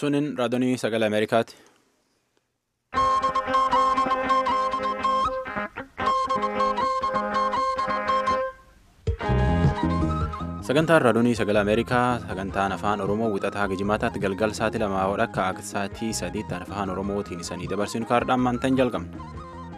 Sunin raadiyoo sagalee Ameerikaati. Sagantaan raadiyoo sagalee Ameerikaa sagantaan afaan Oromoo wixataa Gijimaataatti galgal sa'aatii lamaa akka akka sa'aatii sadiitti afaan Oromootiin isanii dabarsinu kaardhaan maantaan jalqabna.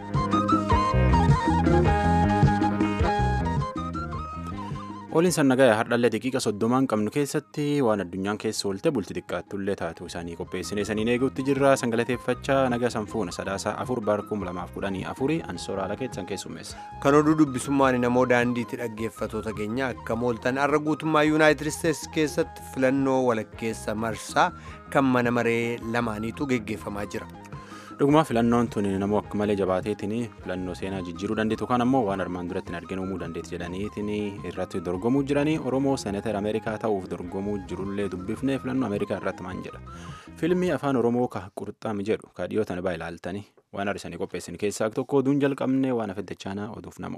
Ooliin sannagaya hardhallee daqiiqa soddomaan qabnu keessatti waan addunyaan keessa oolte bulti xiqqaattullee taatu isaanii qopheessinee saniin eeguutti jirra sangalateeffachaa naga sanfuuna sadaasaa afur baarkuum lamaaf kudhanii afurii ansooraalaa keessan keessummeessa. Kan oduu dubbisummaan namoo daandiitti dhaggeeffatoota keenya akka mooltan har'a guutummaa yuunaayitid isteetsi keessatti filannoo walakkeessa marsaa kan mana maree lamaaniitu geggeeffamaa jira. Dhugumaa filannoon tun namoo akka malee jabaateetiin filannoo seenaa jijjiiruu dandeetu kan ammoo waan armaan duratti hin arginu uumuu dandeetti jedhaniitiin irratti dorgomuu jiranii Oromoo seenatar Ameerikaa ta'uuf dorgomuu jirullee dubbifnee filannoo Ameerikaa irratti maan jedha. Fiilmii afaan Oromoo ka qurxaami jedhu ka dhiyootan baa ilaaltanii waan har'isanii qopheessin keessaa tokko oduun jalqabnee waan afeddachaanaa oduuf namu.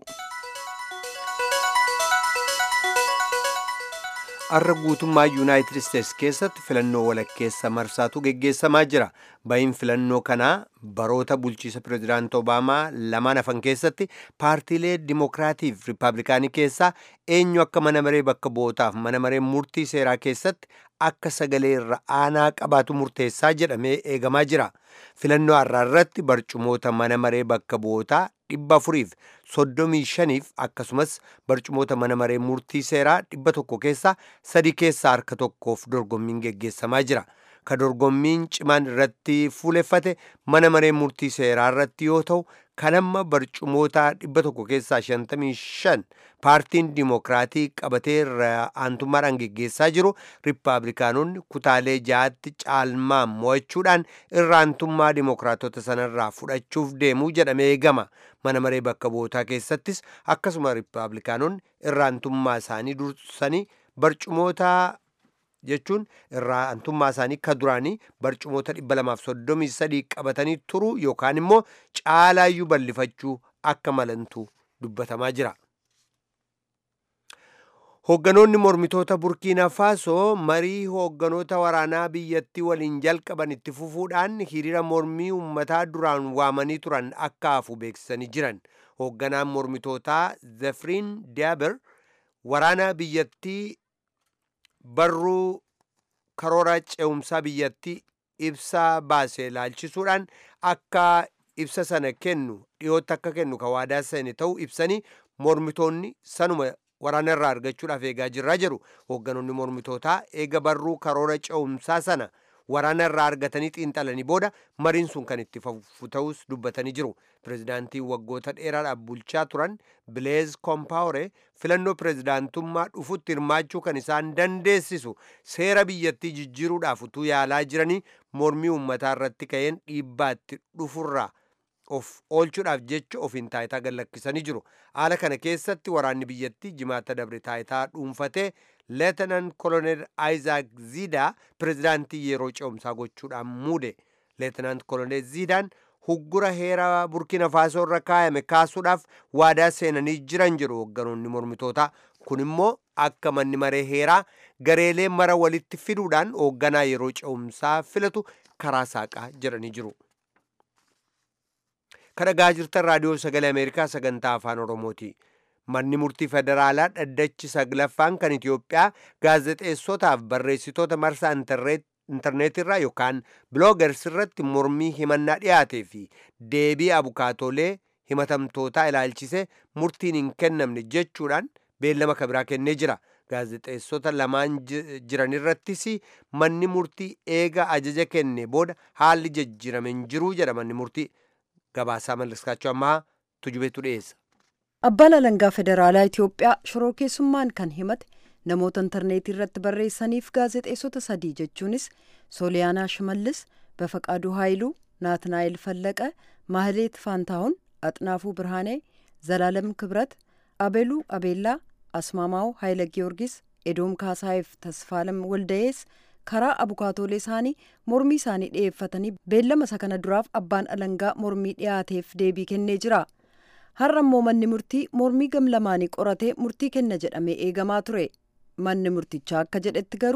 Har'a guutummaa yuunaayitid isteetsi keessatti filannoo walakkeessa marsaatu geggeessamaa jira. Bahiin filannoo kanaa baroota bulchiisa pireezidaantii Obaamaa lamaan hafan keessatti paartiilee Dimookiraatii fi Rippaabilikaanii keessaa eenyu akka mana maree bakka bu'ootaaf mana maree murtii seeraa keessatti akka sagalee irra aanaa qabaatu murteessaa jedhamee eegamaa jira. Filannoo har'aa irratti barcumoota mana maree bakka bu'ootaa dhibba afuriif soddomii shaniif akkasumas barcumoota mana maree murtii seeraa dhibba tokko keessaa sadi keessaa harka tokkoof dorgommiin geggeessamaa jira. Ka dorgommiin cimaan irratti fuuleffate mana maree murtii seeraa irratti yoo ta'u kan amma barcumoota dhibba tokko keessaa shantamii shan paartiin dimookiraatii qabatee aantummaadhaan geggeessaa jiru riippaabilikaanonni kutaalee ja'aatti caalmaan mo'achuudhaan irra aantummaa dimookiraatota sanarraa fudhachuuf deemuu jedhamee eegama mana maree bakka bu'ootaa keessattis akkasuma riippaabilikaanonni irra aantummaa isaanii dursanii barcumoota jechuun irraa aantummaa isaanii ka duraanii barcumoota dhibba lamaaf soddomii sadii qabatanii turuu yookaan immoo caalaayyuu bal'ifachuu akka malantu dubbatamaa jira. Hoogganoonni mormitoota Burkiina Faasoo marii hoogganoota waraanaa biyyattii waliin jalqaban itti fufuudhaan hiriira mormii uummataa duraan waamanii turan akka hafu beeksisanii jiran. Hoogganaan mormitootaa Zefriin Diyaaber waraana biyyattii barruu karoora ce'umsaa biyyattii ibsaa baase laalchisuudhaan akka ibsa sana kennu dhiyootti akka kennu ka waadaa seene ta'uu ibsanii mormitoonni sanuma waraana irraa argachuudhaaf eegaa jirraa jiru hoogganoonni mormitootaa eega barruu karoora ce'umsaa sana waraana irraa argatanii xiinxalanii booda mariin sun kan itti fufu ta'us dubbatanii jiru pireezidaantii waggoota dheeraadhaaf bulchaa turan bileez koompaawore filannoo pireezidaantummaa dhufutti hirmaachuu kan isaan dandeessisu seera biyyattii jijjiiruudhaaf utuu yaalaa jiranii mormii uummataa irratti ka'een dhiibbaatti dhufurraa of oolchuudhaaf jecha ofiin taayitaa gallakkisanii jiru haala kana keessatti waraanni biyyattii jimaata dabre taayitaa dhuunfatee leetinan kolonel aayizaak ziidaa pireezidaantii yeroo ce'umsaa gochuudhaan muude leetinan kolonel ziidaan huggura heera burkina faasoo irra kaayame kaasuudhaaf waadaa seenanii jiran jedhu hoogganoonni mormitootaa kun immoo akka manni maree heeraa gareelee mara walitti fiduudhaan hoogganaa yeroo ce'umsaa filatu karaa saaqaa jedhanii jiru. kadhagaa jirtan raadiyoo sagalee ameerikaa sagantaa afaan oromooti manni murtii federaalaa dhaddachi saglaffaan kan itiyoophiyaa gaazexeessotaaf barreessitoota marsaa intarneetirraa yookaan biloogers irratti mormii himannaa dhiyaatee fi deebii abukaatolee himatamtootaa ilaalchise murtiin hin kennamne jechuudhaan beellama kabiraa kennee jira gaazexeessota lamaan jiran irrattis manni murtii eega ajaja kenne booda haalli jijjiirame hin jiruu jedha manni murtii gabaasaa mallaskaachuu ammaa tujubeetu dhiyeessa. Abbaan alangaa federaalaa Itiyoophiyaa shoroo keessummaan kan himate namoota intarneetii irratti barreessaniif gaazexeessota sadii jechuunis Sooliyaanaa Shimallis, Bafaqaaduu Haayiluu, Naatnaayil Fallaqa, Mahileet Faantaahun, Axnaafuu Birhaanee, Zalaalam Kibrat, Abeluu Abeellaa, Asmaamaa'u Haayila Giyoorgis, Edoom Kaasaayif Tasfaalam Waldayees karaa abukaatoolee isaanii mormii isaanii dhiyeeffatanii beellama isa kana duraaf abbaan alangaa mormii dhiyaateef deebii kennee jira. Har'a immoo manni murtii mormii gamlamaanii qoratee murtii kenna jedhamee eegamaa ture. Manni murtichaa akka jedhetti garuu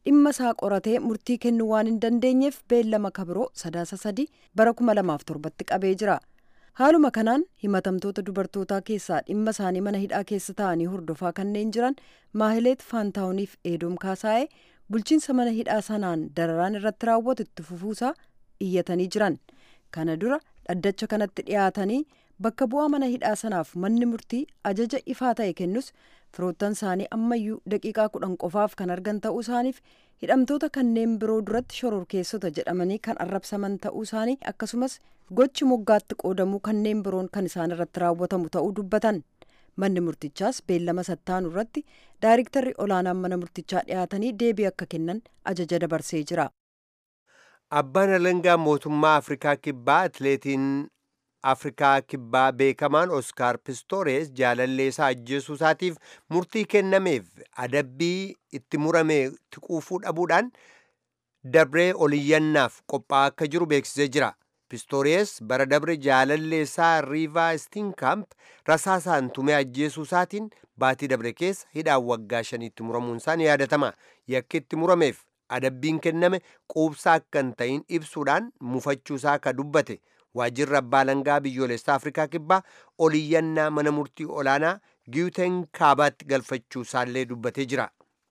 dhimma isaa qoratee murtii kennuu waan hin dandeenyeef beellama kabiroo sadaasa sadii bara kuma lamaaf torbatti qabee jira. haaluma kanaan himatamtoota dubartootaa keessaa dhimma isaanii mana hidhaa keessa taa'anii hordofaa kanneen jiran maahileet faantaawuniif eedoom kaasaa'ee bulchiinsa mana hidhaa sanaan dararaan irratti raawwatu itti fufuusaa iyyatanii jiran kana dura dhaddacha kanatti dhiyaatanii bakka bu'aa mana hidhaa sanaaf manni murtii ajaja ifaa ta'e kennus firoottan isaanii ammayyuu daqiiqaa kudhan qofaaf kan argan ta'uu isaaniif hidhamtoota kanneen biroo duratti shororkeessota jedhamanii kan arrabsaman ta'uu isaanii akkasumas gochi moggaatti qoodamuu kanneen biroon kan isaan irratti raawwatamu ta'uu dubbatan manni murtichaas beellama sattaanu irratti daayiriktarri olaanaan mana murtichaa dhiyaatanii deebii akka kennan ajaja dabarsee jira. abbaan alangaa mootummaa afrikaa kibbaa atileetiin afrikaa kibbaa beekamaan oskaar pistoores jaalallee isaa ajjeesuu isaatiif murtii kennameef adabbii itti murame quufuu dhabuudhaan dabree oliyyannaaf qophaa'aa akka jiru beeksisee jira. pistoores bara dabre jaalallee isaa riivaa stinkamp rasaasaan tumee ajjeesuu isaatiin baatii dabre keessa hidhaan waggaa shaniitti muramuun isaa ni yaadatama yakki itti murameef adabbiin kenname quubsaa akka hin ta'in ibsuudhaan mufachuu isaa akka dubbate waajjirri abbaa alangaa biyyoolessaa afrikaa kibbaa oliyyannaa mana murtii olaanaa giwuteen kaabaatti galfachuu isaallee dubbatee jira.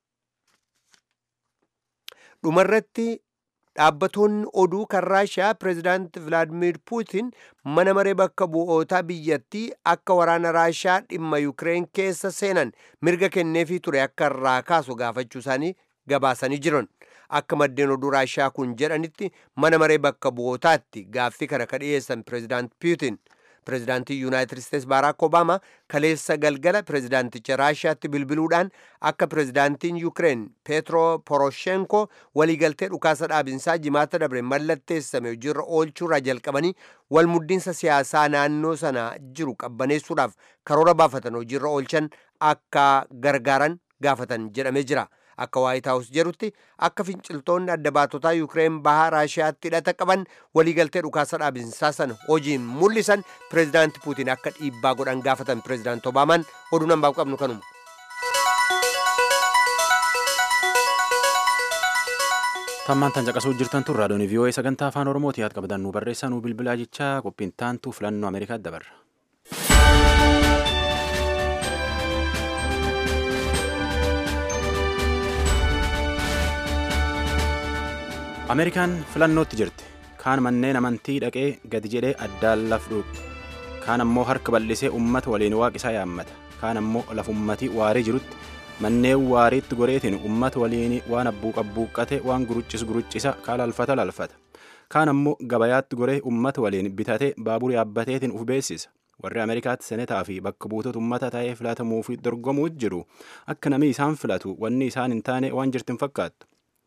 dhumarratti dhaabbatoonni oduu kan raashiyaa pireezidaant vilaadimir puutin mana maree bakka bu'ootaa biyyattii akka waraana raashiyaa dhimma yukireen keessa seenan mirga kenneefii ture akka irraa kaasu gaafachuu isaanii gabaasanii jiran akka maddeen oduu raashiyaa kun jedhanitti mana maree bakka bu'ootaatti gaaffii kana ka dhiyeessan pireezidaant puutin pireezidaantii yuunaayitid isteets baaraak obaamaa kaleessa galgala pireezidaanticha raashiyaatti bilbiluudhaan akka pireezidaantiin yukireen peetro poroshenko waliigaltee dhukaasa dhaabinsaa jimaata dabre mallatteessame hojiirra oolchuurraa jalqabanii walmuddiinsa siyaasaa naannoo sana jiru qabbaneessuudhaaf karoora baafatan hojiirra oolchan akka gargaaran gaafatan jedhamee jira. akka waayit haawus jedhutti akka finciltoonni adda baatotaa yukireen bahaa raashiyaatti hidhata qaban waliigaltee dhukaasa dhaabinsaa sana hojiin mul'isan pireezidaanti puutiin akka dhiibbaa godhan gaafatan pireezidaanti obaamaan oduu nambaaf qabnu kanuma. tammaan tan caqasuu jirtan tun raadiyoon vii'oo'ee sagantaa afaan oromooti yaad qabdan nu barreessaa nu bilbilaa jechaa qophiin taantu filannoo ameerikaatti dabarra. ameerikaan filannootti jirti kaan manneen amantii dhaqee gadi jedhee addaan laf dhuuqe kaan ammoo harka bal'isee ummata waliin waaqisaa yaammata kaan ammoo lafummatii waarii jirutti manneen waariitti goreetiin ummata waliin waan abbuuqa buuqqate waan guruccis guruccisa kaan lalfata lalfata kaan ammoo gabayaatti goree ummata waliin bitate baabura yaabbateetiin uf beessisa warri ameerikaatti senetaa fi bakka buutota ummata ta'ee filatamuu fi dorgomuu jiru akka namni isaan filatu wanni isaan hin taane waan jirtin fakkaattu.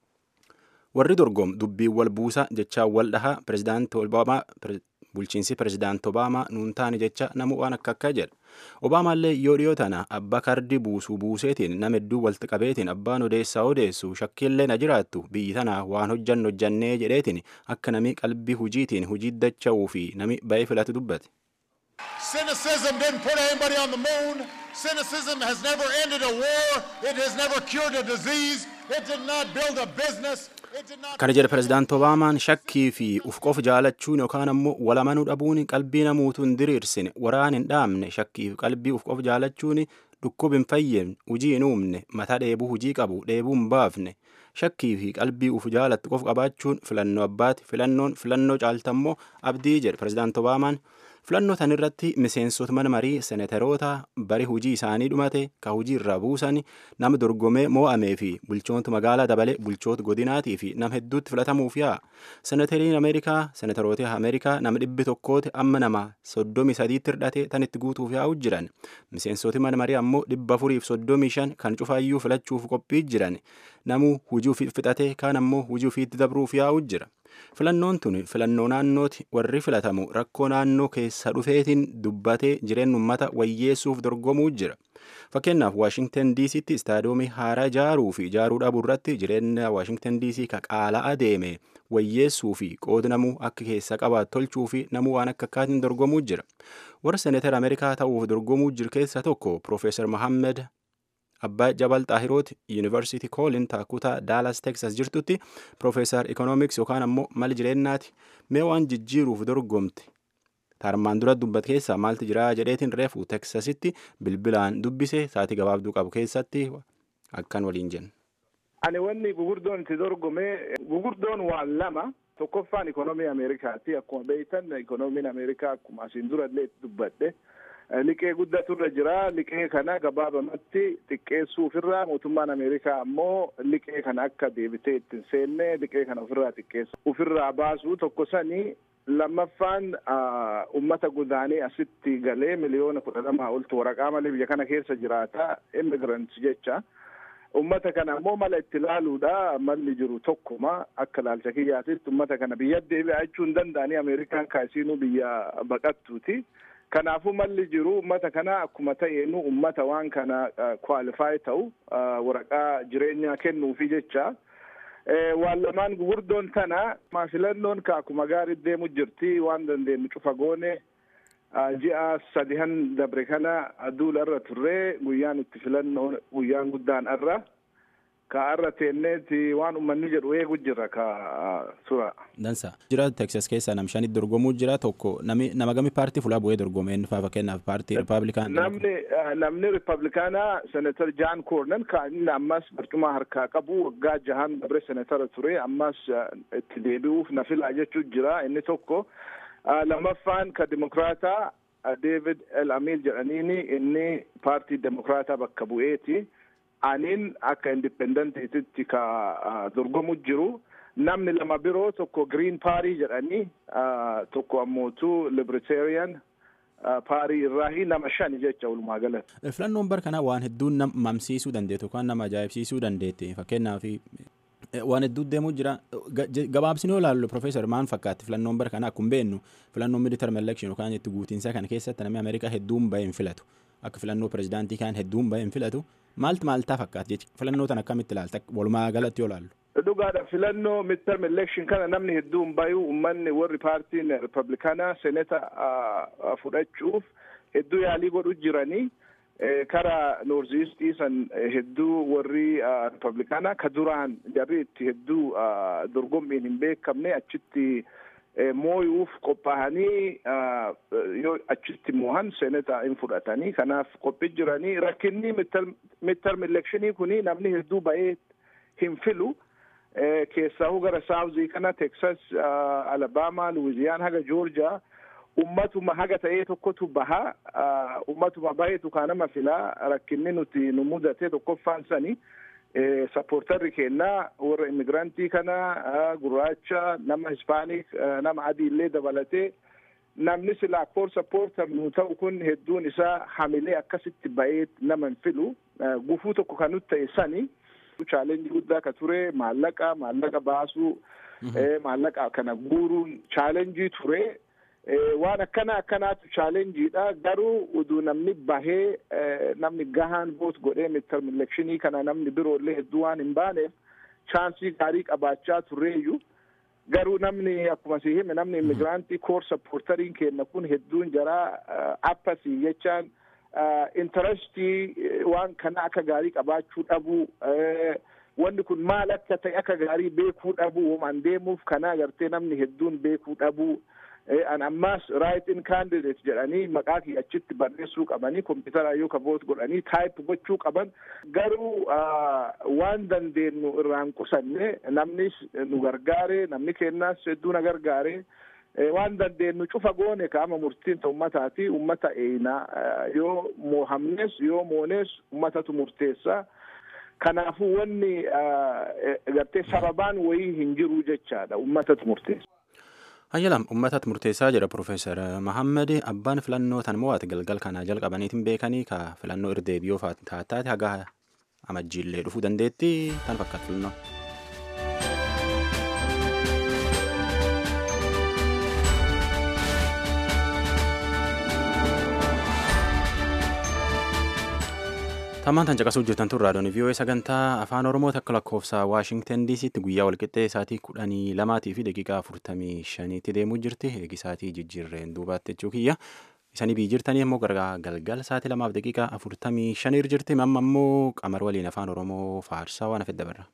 warri dorgom dubbii wal buusa jechaa wal dhahaa pirezidaanti obaamaa bulchiinsi pirezidaanti obaamaa nuun taane jecha namu waan akka akka jedha obaamaallee yoo dhiyoo tana abbaa kardii buusuu buuseetiin nama hedduu walitti qabeetiin abbaan odeessaa odeessu shakkiillee na jiraattu biyyi tana waan hojjannu hojjannee jedheetiin akka nami qalbii hujiitiin hujii dacha'uu fi nami ba'ee filatu dubbate. Cynicism didn't put anybody on the moon. Cynicism has never ended a war. It has never cured a disease. It did not build a business. kana jedhe pirezidaanti obaamaan shakkii fi uf qof jaalachuun yookaan ammoo walamanuu dhabuun qalbii namuutu hin diriirsine waraan hin dhaamne shakkii fi qalbii uf qof jaalachuun dhukkub hin fayyemne hujii hin uumne mataa dheebuu hujii qabu dheebuu hin baafne shakkii fi qalbii uf jaalatti qof qabaachuun filannoo abbaati filannoon filannoo caaltammoo abdii jedhe pirezidaanti obaamaan filannoo tan irratti miseensota mana marii seneteroota bari hujii isaanii dhumate ka hujii irraa buusan nama dorgomee moo'amee fi bulchoota magaalaa dabale bulchoota godinaatii fi nama hedduutti filatamuuf yaa seneteriin ameerikaa seneteroota ameerikaa nama dhibbi tokkooti amma nama soddomii sadiitti hirdhate tan itti guutuuf yaa'u jiran miseensoti mana marii ammoo dhibba afuriif soddomii shan kan cufaayyuu filachuuf qophii jiran namu hujii ofii fixate kaan ammoo hujii ofiitti dabruuf yaa'u jira. filannoon tun filannoo naannooti warri filatamu rakkoo naannoo keessa dhufeetiin dubbatee jireenya ummata wayyeessuuf dorgomuu jira fakkeenyaaf waashingtan diisitti istaadiyoomii haaraa ijaaruu fi ijaaruu dhabuu irratti jireenya waashingtan diisii ka qaala adeeme wayyeessuu fi qooda namuu akka keessa qabaatu tolchuu fi namuu waan akka akkaatiin dorgomuu jira warra seneetara ameerikaa ta'uuf dorgomuu jiru keessa tokko piroofeesar mohammed abbaa jabal xaahirooti yuunivarsiitii koolin taakutaa daalas teksas jirtutti piroofeesar ikoonomiks yookaan ammoo mali jireenyaati mee waan jijjiiruuf dorgomte tarmaan dura dubbat keessaa maaltu jira jedheetiin reefu teksasitti bilbilaan dubbise saatii gabaabduu qabu keessatti akkan waliin jenna. Ani wanni gugurdoon itti dorgome gugurdoon waan lama tokkoffaan ikonoomii Ameerikaati akkuma beektan ikoonomiin Ameerikaa akkuma asiin dura illee dubbadhe liqee guddaturra jira liqee kana gabaabamatti xiqqeessuu ofirraa mootummaan Ameerikaa ammoo liqee kana akka deebitee ittiin seenne liqee kana ofirraa xiqqeessu ofirraa baasu tokko sanii lammaffaan ummata gudaanii asitti galee miliyoona kudha lamaa oltu waraqaa malee biyya kana keessa jiraata immigrants jecha. ummata kana ammoo mala itti ilaaluudha malli jiru tokkuma akka ilaalcha kiyyaatitti ummata kana biyya deebi'a jechuu hin danda'anii ameerikaan kaasiinuu biyya baqattuuti kanaafuu malli jiru ummata kana akkuma ta'eenu ummata waan kana kwaalifaayi ta'u waraqaa jireenyaa kennuufi jecha waan lamaan gugurdoon tana filannoon ka akkuma gaarii deemu jirti waan dandeenyu cufa goone ji'a sadihan dabre kana duula irra turree guyyaan itti filannoo guyyaan guddaan irra ka irra teenneeti waan ummanni jedhu eegu jirra ka sura. Dansa. Jira Texas keessa nam shanitti dorgomuu jira tokko nami nama gami paartii fulaa bu'ee dorgome inni faa fakkeenyaaf paartii Rippaabilikaan. Namni namni Rippaabilikaanaa Senatar Jaan Koornan ka inni ammas barcuma harkaa qabu waggaa jahan dabre senatara ture ammas itti deebi'uuf na filaa jechuu jira inni tokko. lamaffaan ka dimokraataa David El Amil jedhaniini inni paartii dimokraataa bakka bu'eeti. Aniin akka indipendentiititti ka dorgomu jiru. Namni lama biroo tokko Green Party jedhanii tokko ammootu Libertarian paarii irraahi nama shani jecha walumaa galatti. Filannoon bara kanaa waan hedduun nama mamsiisuu dandeetu yookaan nama ajaa'ibsiisuu dandeette fakkeenyaaf waan hedduu deemuu jira gabaabsinoo ilaallu profeesar maan fakkaatti filannoon bara kana akkuma beennu filannoon midterm election yookaan itti guutiinsa kana keessatti namni ameerikaa hedduun bahee hin filatu akka filannoo pirezidaantii kaan hedduun bahee hin filatu maaltu maaltaa fakkaatti jechi filannoo tan akkamitti ilaalta walumaa galatti yoo ilaallu. Dhugaadha filannoo midterm election kana namni hedduun bayu uummanni warri paartiin ripablikaanaa seneta fudhachuuf hedduu yaalii godhu jiranii. kara noorziistii san hedduu warri ripablikaanaa ka duraan jarri itti hedduu dorgommiin hin beekamne achitti mooyuuf qophaa'anii yoo achitti moohan seeneta hin fudhatanii kanaaf qophii jiranii rakkinni midterm elekshinii kuni namni hedduu ba'ee hin filu keessaahu gara saawuzii kana teksas alabaamaa luwiziyaan haga joorjiyaa ummatuma haga ta'ee tokkotu baha ummatuma baheetu kaanama filaa rakkinni nuti nu mudate tokkoffaan sani sappoortarri kennaa warra immigirantii kana gurraacha nama hispaanik nama adii illee dabalatee namni silaa koor sappoortar nu ta'u kun hedduun isaa hamilee akkasitti bahee nama hin filu gufuu tokko kan nuti ta'e sani chaalenjii guddaa ka ture maallaqa maallaqa baasuu maallaqa kana guuruun chaalenjii ture waan akkana akkanaatu chaalenjiidha garuu uduu namni bahee namni gahaan voot godhee midterm elekshinii kana namni biroollee hedduu waan hin baaneef chaansii gaarii qabaachaa turreeyyu garuu namni akkuma si hime namni immigiraantii koor sappoortariin kenna kun hedduun jaraa appasii jechaan intarestii waan kana akka gaarii qabaachuu dhabuu wanni kun maal akka ta'e akka gaarii beekuu dhabuu womaan deemuuf kana agartee namni hedduun beekuu dhabuu an ammaas right in candidate jedhanii maqaa kiyya achitti barreessuu qabanii kompiitara yoo ka voot godhanii taayip gochuu qaban garuu waan dandeenyu irraan qusanne namnis nu gargaare namni kennaas hedduu na gargaare waan dandeenyu cufa goone kaama murtiin ta ummataati ummata eeyna yoo moohamnes yoo moones ummatatu murteessa kanaafuu wanni gartee sababaan wayii hin jiru jechaadha ummatatu murteessa. Hayyalam uummatatti murteessaa jedha Profeesar Mahammed abbaan filannoo tan mo'ate galgal kanaa jalqabaniitiin beekanii ka filannoo irdeebiyyoo taataate haga amajjiillee dhufuu dandeetti tan fakkaatu filannoo. Tammaan tan caqasuu jirtan tun raadiyoon VOA sagantaa afaan Oromoo takka lakkoofsa Waashingtan DCtti guyyaa walqixxee sa'aatii kudhanii lamaatii fi daqiiqaa afurtamii shaniitti deemuu jirti. Eegi sa'aatii jijjiirreen duubaatti jechuu kiyya. isanii bii jirtanii immoo gargaa galgala sa'aatii lamaaf daqiiqaa afurtamii shaniir jirti amma immoo qamar waliin afaan oromoo faarsaa waan hafedda barra.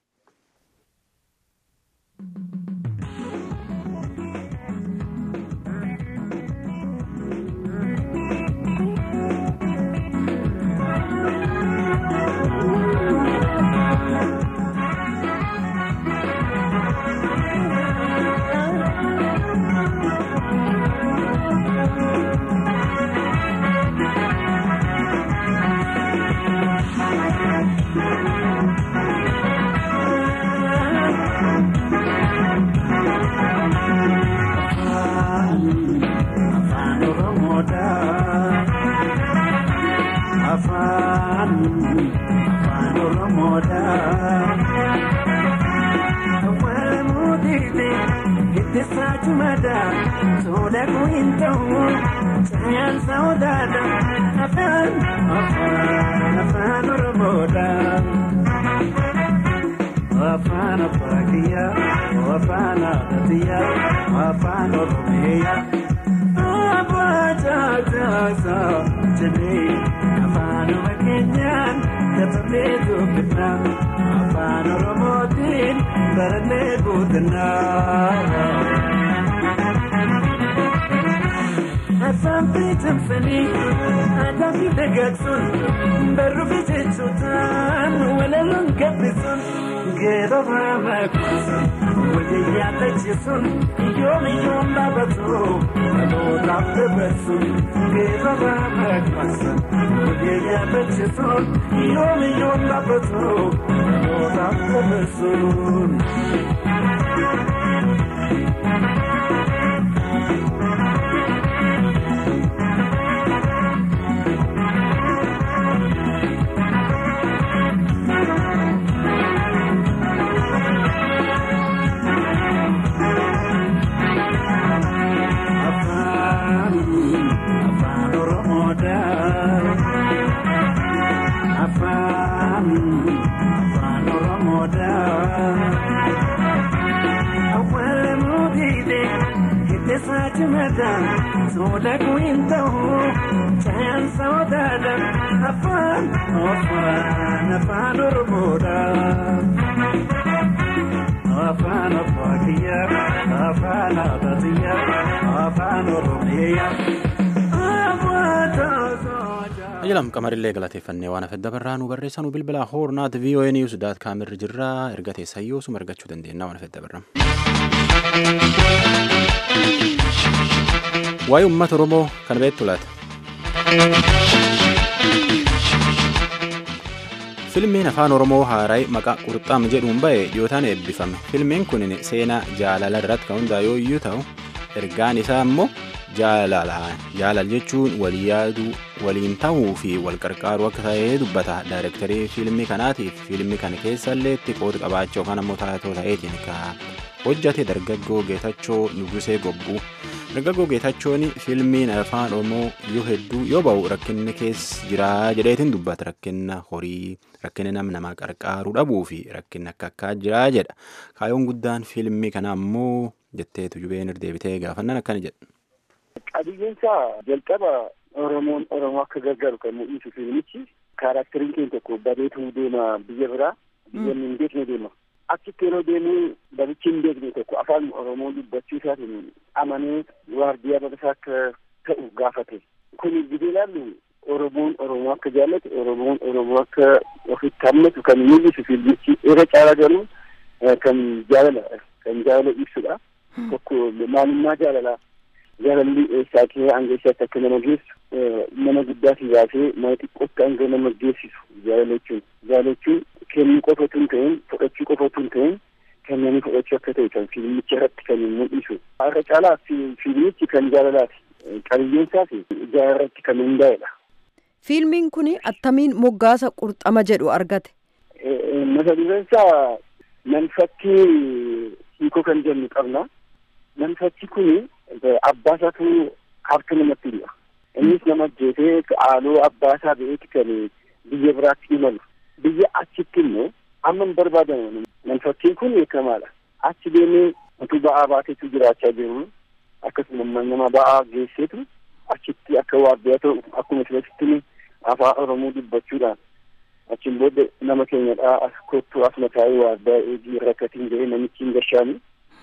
Afaan Afaakiyaa, Afaan Aadaatiyaa, Afaan Oromiyaa. Afaan Caasaa jedhee afaanuma keenyaan dabalee dubbifnaa. Afaan Oromootiin barannee guutanna. Afaan beekamsanii aadaa fi dagaagsuun barruu fi jechuutaan walaloon gabbisuun geeroo raamaa kuusuun walii yaadachiisuun yoom yoom dhaabatu dhalootaaf dabarsuun geeroo raamaa kuusuun walii yaadachiisuun yoom yoom dhaabatu dhalootaaf dabarsuun. Soda kuinta chayan saudada afan afan afan oromoda afan afakiya afan adatiya afan oromiya Ajalam qamarillee galateeffannee waan hafedda barraa nu barreessaa nu bilbilaa hoornaat VOA News daat kaamirri jirraa erga teessayyoo suma argachuu dandeenya waan hafedda barraa. Waa'ee uummata Oromoo kan beektu laata? Filmiin afaan Oromoo haaraa maqaa qurxaam jedhuun ba'e dhiyootaan eebbifame. Filmiin kun seenaa jaalala irratti kan hundaa'e yoo ta'u, ergaan isaa immoo jaalalaan jaalal jechuun walii yaaduu waliin ta'uu fi wal qarqaaruu akka ta'ee dubbata daayirektarii fiilmii kanaatiif fiilmii kana keessallee itti qooda qabaachuu yookaan ammoo taatoo ta'eetiin ka hojjate dargaggoo geetachoo nugusee gobbuu dargaggoo geetachoon fiilmiin afaan oromoo yoo hedduu yoo ba'u rakkinni keessa jiraa jedheetiin dubbata rakkinna horii rakkinni nam namaa qarqaaruu dhabuu fi rakkinni akka akkaa jiraa jedha kaayoon guddaan fiilmii kana ammoo jetteetu jubeen deebitee gaafannan akkana jedha. qabiyyeen isaa jalqaba oromoon oromoo akka gargaaru kan mul'isu fiilmichi kaaraakteriin keenya tokko bareetuu deema biyya biraa biyya hin beekne deema achitti yeroo deemu babichi hin beekne tokko afaan oromoo dubbachuu isaatiin amanee waardiyaa barasaa akka ta'u gaafate kun gidee ilaallu oromoon oromoo akka jaallatu oromoon oromoo akka ofitti hammatu kan mul'isu fiilmichi irra caalaa garuu kan jaalala kan jaalala ibsudha tokko maalummaa jaalalaa jaalalli eessaa kee hanga eessaatti akka nama geessu nama guddaatii baasee nama xiqqootti hanga nama geessisu jaalala jechuun jaalala jechuun kennuu qofa otoo hin ta'in fudhachuu qofa otoo hin ta'in kennanii fudhachuu akka ta'e kan fiilmicha irratti kan mul'isu harka caalaa fiilmichi kan jaalalaati qabiyyeen isaas jaalala irratti kan hundaa'edha. Fiilmiin kun attamiin moggaasa qurxama jedhu argate. Mata dureen isaa manfakkii hiikoo kan jennu qabna. Manfakki kuni abbaa isaatu harka namatti hidha. Innis nama ajjeesee haaloo abbaa isaa ba'eeti kan biyya biraatti imalu. Biyya achitti immoo amma hin barbaadamu. Manfakkiin kun beekamaadha. Achi deemee utuu ba'aa baateetu jiraachaa jiru. Akkasuma nama ba'aa geesseetu achitti akka waardiyyaa ta'u akkuma isinitti afaan oromoo dubbachuudhaan achiin booda nama keenyadhaa as kottuu as mataa'ee waardaa eegii rakkatiin jedhee namichi hin gashaani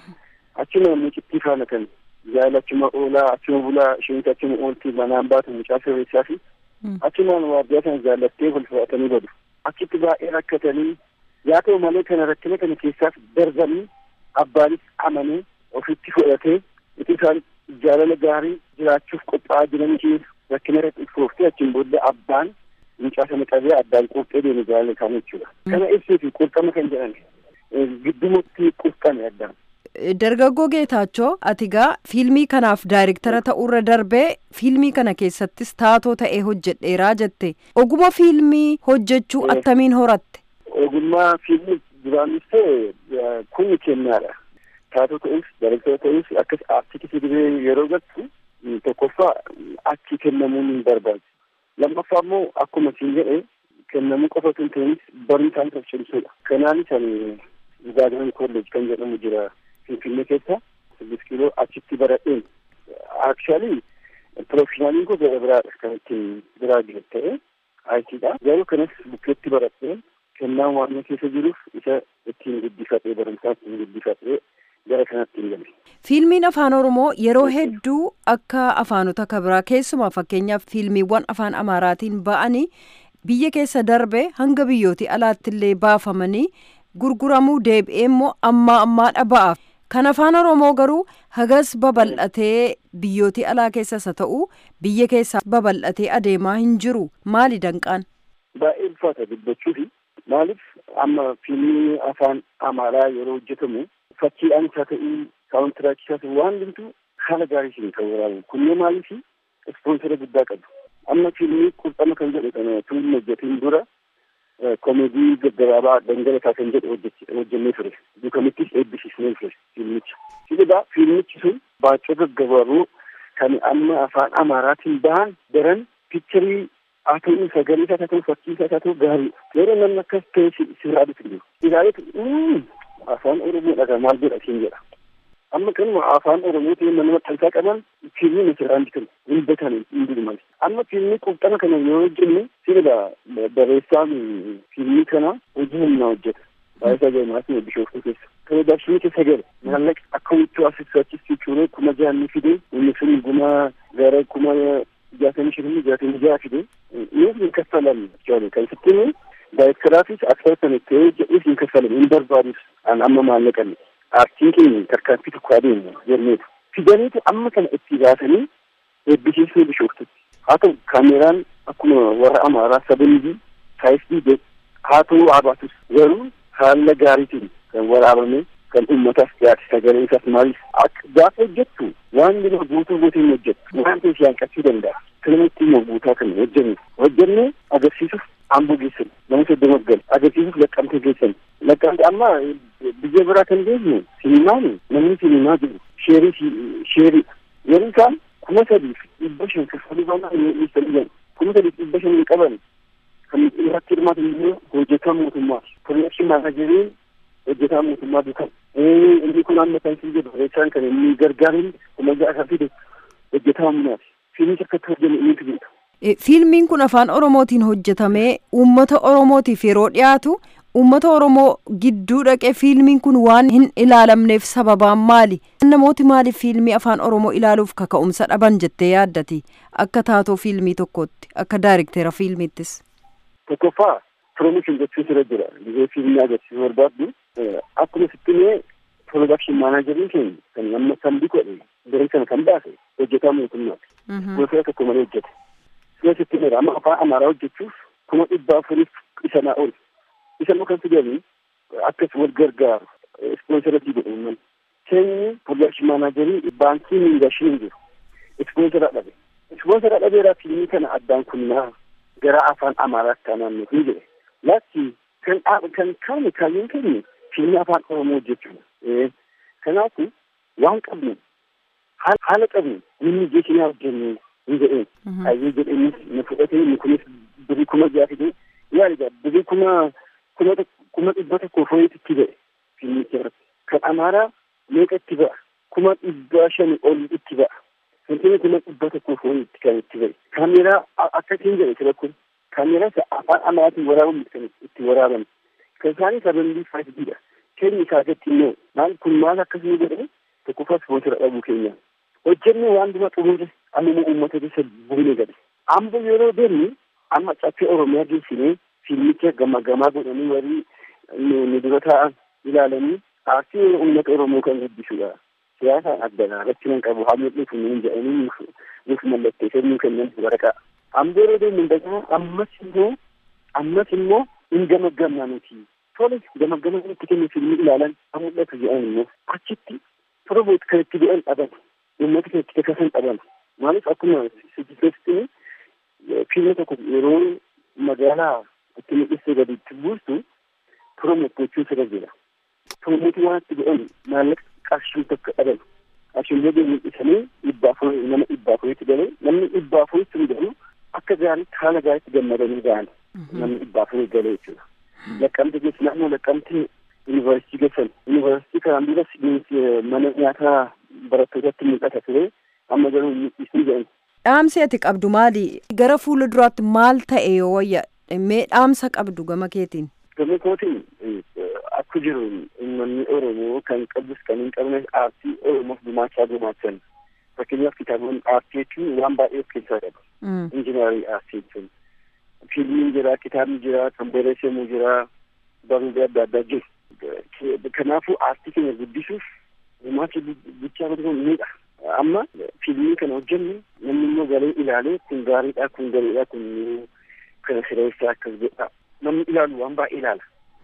achuma mucittii faana kan jaala achuma oolaa achuma bulaa isheenis achuma ooltii manaan baatu mucaa sirreessaa fi achumaan waardiyaa sana jaallattee wal fudhatanii badu achitti baay'ee rakkatanii yaa ta'u malee kana rakkina kana keessaas darbanii abbaanis amanee ofitti fudhatee itti isaan jaalala gaarii jiraachuuf qophaa'aa jiranii rakkina irratti iftooftee achiin booda abbaan mucaa sana qabee addaan qurxee deeme jaalala isaanii jechuudha. Kana ibsuu fi qurxama kan jedhan giddumatti qurxame addaan. Dargaggoo Geetaachoo ati gaa fiilmii kanaaf daayirektara ta'uurra darbee fiilmii kana keessattis taatoo ta'ee hojjedheeraa jette oguma fiilmii hojjechuu attamiin horatte. Ogummaa fiilmii duraanis ta'e kun kennaadha. Taatoo ta'us daayirektara ta'us akkas aartikitii diree yeroo gattu tokkoffaa achi kennamuun hin barbaachisu. Lammaffaa immoo akkuma siin jedhe kennamuu qofa osoo hin ta'inis barumsaan tolchamsuudha. Kanaanis ani Zaagan Kolleej kan jedhamu jira. Finfinnee keessa sirgis kiiloo achitti baradheen akshaalii pirofeshinaaliin koo gara biraadha kan ittiin biraa jiru ta'e aayitiidha garuu kanas bukkeetti baradheen kennaan waan keessa jiruuf isa ittiin guddifadhee barumsaa ittiin guddifadhee gara kanatti hin galle. Fiilmiin afaan Oromoo yeroo hedduu akka afaanota kabiraa keessumaa fakkeenyaaf fiilmiiwwan afaan Amaaraatiin ba'anii biyya keessa darbe hanga biyyooti alaattillee baafamanii gurguramuu deebi'ee immoo ammaa ammaadha ba'a. Kan afaan Oromoo garuu hagas babal'atee biyyootii alaa keessas haa ta'u biyya keessaa babal'atee adeemaa hin jiru. Maali danqaan? Baay'ee ulfaata dubbachuufi maaliif amma fiilmii afaan Amaaraa yeroo hojjetamu fakkiidhaan isaa ta'uu saawuntiraakii isaa ta'uu waan hundumtuu haala gaariitiin kan waraabu. Kunneen maaliif ispoonsera guddaa qabu. Amma fiilmii qurxama kan jedhu kana tuun hojjetiin dura komeedii gaggabaabaa dhangalataa kan jedhu hojjennee ture duukamittis eebbisiisnee ture fiilmicha sidhaa fiilmichi sun baacoo gaggabaaboo kan amma afaan amaaraatiin bahan daran piikcharii haa ta'u sagalee isaa haa ta'u fakkii isaa haa ta'u gaarii yeroo namni akkas ta'e sirraa dhufu jiru ilaalee afaan oromoodha maal jedha siin jedha amma kanuma afaan oromootiin mana maxxansaa qaban fiilmii misirraan bitan hin beekan hin bilman amma fiilmii qurxama kana yoo hojjenne sirba barreessaan fiilmii kana hojii humnaa hojjeta baay'isaa jaalmaasni bishooftuu keessa piroodakshinii keessa gale maallaqa akka wiccuu asirraachis cuuree kuma jaanni fide inni sun guma gara kuma jaatamii shanii jaatamii jaha fide nuuf hin kaffalan jechuudha kan sittiin daayirektaraafis aktarsan ta'ee jedhuuf hin kaffalan hin barbaadus an amma maallaqan aartiin keenya tarkaanfii tokko adeemu jenneetu fidaniitu amma kana itti baasanii eebbisiisuu bishooftutti haa ta'u kaameraan akkuma warra amaaraa sabanbii saayisii haa ta'u habaatus garuu haala gaariitiin kan waraabame kan uummataaf dhiyaate sagalee isaas maalis gaafa hojjettu waan bira guutuu guutuu hin hojjettu waan ta'eef yaanqachuu danda'a kanamatti immoo guutaa kan hojjenne hojjenne agarsiisuuf amboo geessan nama soddoma gal agarsiisuuf laqqamtee geessan laqqamte amma biyya biraa kan geessu sinimaan namni sinimaa jiru sheerii sheerii yeroo isaan kuma sadiif dhibba shan kaffaluu baanaa dhiyeessanii kuma sadiif dhibba shan hin qaban kan irratti hirmaatan immoo hojjetaa mootummaa piroodakshin maanaajeriin hojjetaa mootummaa duukan inni kun amma kan siin jedhu reessaan kan inni gargaarin kuma ja'a kan fide hojjetaa humnaati fiilmicha akkatti hojjenne inni beeka. Fiilmiin kun afaan Oromootiin hojjetamee uummata Oromootiif yeroo dhiyaatu uummata Oromoo gidduu dhaqee fiilmiin kun waan hin ilaalamneef sababaan maali? Namooti maaliif fiilmii afaan Oromoo ilaaluuf kaka'umsa dhaban jettee yaaddati? Akka taatoo fiilmii tokkootti, akka daayirektera fiilmiittis. Tokkoffaa piroomooshin gochuu sirra jira. Biyya fiilmii agarsiisuu barbaaddu akkuma sittimee piroodakshin maanaajeriin keenya kan amma sambii godhe garee sana kan baase hojjetaa mootummaati. Gosa tokko malee hojjete. Sina sittimeera amma afaan amaaraa hojjechuuf kuma dhibba afuriif isa naa oolu. Isa immoo kan fidanii akkas wal gargaaru ispoonsaratii godhu keenyi piroodakshin maanaajerii baankii miingashiin jiru. Ispoonsara dhabe. Ispoonsara dhabeeraa fiilmii kana addaan kunnaa gara afaan amaaraatti taanaan nuti jedhe. Lakki kan kan kaane kaayyoon keenya fiilmii afaan oromoo hojjechuudha. Kanaafu waan qabnu haala qabnu inni jeekinaa hojjennu hin jedheen. Kaayyoo jedheenis nu fudhatee nu kunis birii kuma ja'a fidee yaaligaa birii kuma kuma kuma dhibba tokko fooyyatti itti ba'e fiilmicha irratti. Kan amaaraa meeqa itti ba'a? Kuma dhibba shani ol itti ba'a. Seentimeetira dhibba tokkoof itti kan itti ba'e. Kaameeraa akkasiin jedhe sira kun kaameeraa afaan amaatiin waraabamu kan itti waraaban. Kan isaanii sababii faayidiidha. Keenya isaa gatti immoo maal kun maal akkasii jedhame tokkoffaa ispoonsira dhabuu keenya. Hojjennee waan dura xumure amma uummata keessa buune gadi. Ambo yeroo deemnu amma caffee Oromiyaa geessinee fiilmicha gama gamaa godhanii warri nu dura taa'an ilaalanii aartii uummata Oromoo kan guddisudha. Siyaasaan addanaa irratti nan qabu haa mul'atu nuun jedhanii nuuf mallatteessee nuu kennan waraqaa. Ambo yeroo deemnu dagaa ammas immoo ammas immoo hin gamaggamna nuti. Tole gamaggamaa itti kennu fiilmii ilaalan haa mul'atu jedhan immoo achitti promoot kan itti bu'an dhaban uummata kan itti kakkasan dhaban. Maaliif akkuma sijjifeessitini fiilmi tokko yeroo magaalaa itti mul'isee gadi itti buustu promoot gochuu sirra jira. Promootii waan itti bu'an maallaqa qarshii tokko dhaban. Qarshiin yoo mul'isanii dhibba afurii nama dhibba afuriitti galee namni dhibba afuriitti mudamu akka gaariitti haala gaariitti gammadanii ga'an namni dhibba afurii galee jechuudha. Laqqamte geessu naannoo laqqamte yuunivarsiitii geessan yuunivarsiitii kanaan duras mana nyaataa barattootatti mul'ata ture amma garuu mul'isuu jedhan. Dhaamsi ati qabdu maali? Gara fuula duraatti maal ta'e yoo wayya mee dhaamsa qabdu gama keetiin? Gama kootiin akka jiru uummanni Oromoo kan qabus kan hin qabne aartii Oromoof gumaachaa gumaachan. Fakkeenyaaf kitaabonni aartii jechuun waan baay'ee of keessaa qaba. Injinaarii aartii jechuun. Fiilmiin jira, kitaabni jira, kan barreeffamu jira, barruulee adda addaa jiru. Kanaafuu aartii keenya guddisuuf gumaacha guddaa godhuun miidha. Amma fiilmii kana hojjennu namni immoo galee ilaalee kun gaariidha kun gareedha kun kana sireessaa akkas godha. Namni ilaalu waan baay'ee ilaala.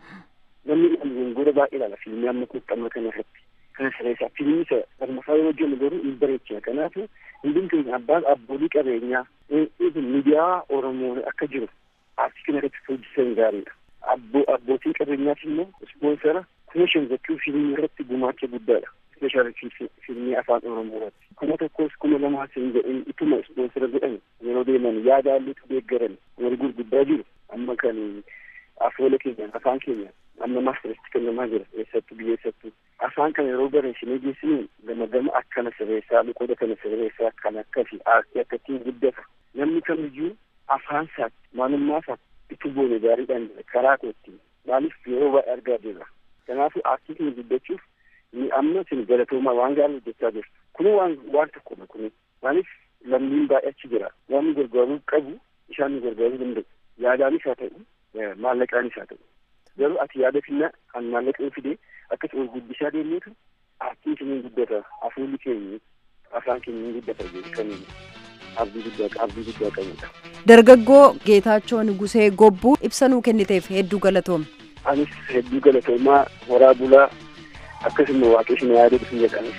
Namni ilaalu wangoora baay'ee ilaala fiilmii amma kuuxxama kana irratti. Kana sireessaa fiilmii isa lammaffaa yoo hojjennu garuu hin bareechina. Kanaafuu hundum keenya abbaan abboolii qabeenyaa miidiyaa Oromoo akka jiru aartii kana irratti hojjetan gaariidha. Abbootiin qabeenyaas immoo ispoonsara kuma shan jechuu fiilmii irratti gumaacha guddaadha. Ispeeshaalii fiilmii afaan Oromoo irratti. Kuma tokkos kuma lamaa hin jedhin ituma ispoonsara godhan yeroo deeman yaada haalluutu deeggaran wal gurguddaa jiru. Amma kan afoola keenya afaan keenya amma maastarratti kennamaa jira eessattuu biyya eessattuu. Afaan kana yeroo bareessinee geessinu gama gama akkana sirreessaa luqooda kana sirreessaa kan akkasi aartii akkattiin guddata. Namni kamiyyuu afaan isaatti maalummaa isaatti itti boone gaariidhaan jira karaa kootti maaliif yeroo baay'ee argaa jirra. Kanaafuu aartii keenya guddachuuf ni amma isin galatoomaa waan gaarii hojjechaa jirtu. Kun waan waan tokkodha kun maaliif lammiin baay'ee achi jira. Waan nu gargaaruu qabu isaan nu gargaaruu danda'u. Yaadaanis haa ta'u maallaqaanis haa ta'u. Garuu ati yaada finna kan maallaqa fide akkas ol guddisaa deemneetu aartiin keenya guddata hafuurri keenya afaan keenya guddata kan abdii guddaa abdii guddaa qabudha. Dargaggoo Geetaachoo Nugusee Gobbuu ibsa nuu kenniteef hedduu galatoome. Anis hedduu galatoomaa horaa bulaa akkasuma waaqessi yaada bisin jedhanis.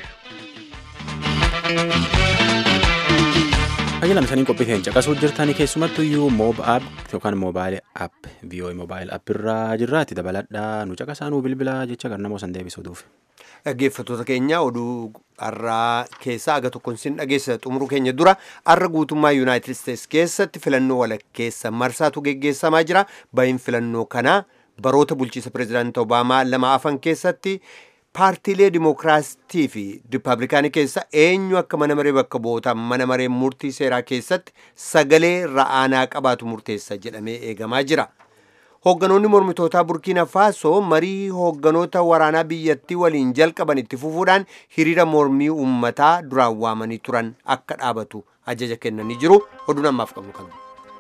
Tajaajila isaanii qophiiteen caqasuu jirtanii keessumattuu iyyuu moob app yookaan moobaayil app viiyoo moobaayil app irraa jirraatti dabaladhaa nu caqasaa nu bilbilaa jecha kan namoo san deebisuutuuf. Dhaggeeffattoota keenya oduu har'aa keessaa aga tokkoon sin dhageessa xumuruu keenya dura har'a guutummaa yuunaayitid isteetsi keessatti filannoo walakkeessa marsaatu geggeessamaa jira. Bahin filannoo kanaa baroota bulchiisa pireezidaantii Obaamaa lama afan keessatti paartiilee dimookiraastii fi riippaabilikaanii keessa eenyu akka mana maree bakka bu'ootaa mana maree murtii seeraa keessatti sagalee ra'aanaa qabaatu murteessa jedhamee eegamaa jira. Hoogganoonni mormitootaa Burkiina Faasoo marii hoogganoota waraanaa biyyattii waliin jalqaban itti fufuudhaan hiriira mormii uummataa duraan waamanii turan akka dhaabatu ajaja kennanii jiru. Oduun ammaaf qabnu kana.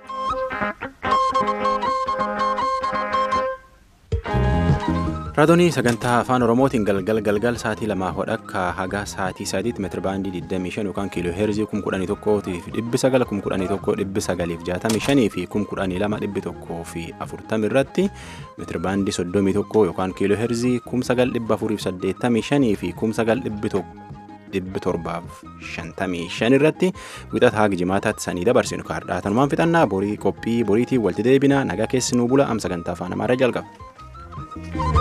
Raadiyoo sagantaa afaan Oromootiin galgal galgal sa'aatii lamaa hodhakka haga sa'aatii sadiitti meetira baandii 25 yookaan kiiloo heerzii 11,000 fi 9,000 11,165 fi 12,100 fi 40 irratti meetira baandii 31 yookaan kiiloo heerzii 9,485 fi 9,100 dhibbi torbaaf shantamii shan irratti wixata haga jimaataatti sanii dabarsinu kaardhaa tanumaan fixannaa borii qophii boriitiin walitti deebina nagaa keessi nuu bula am sagantaa afaan amaaraa jalqaba.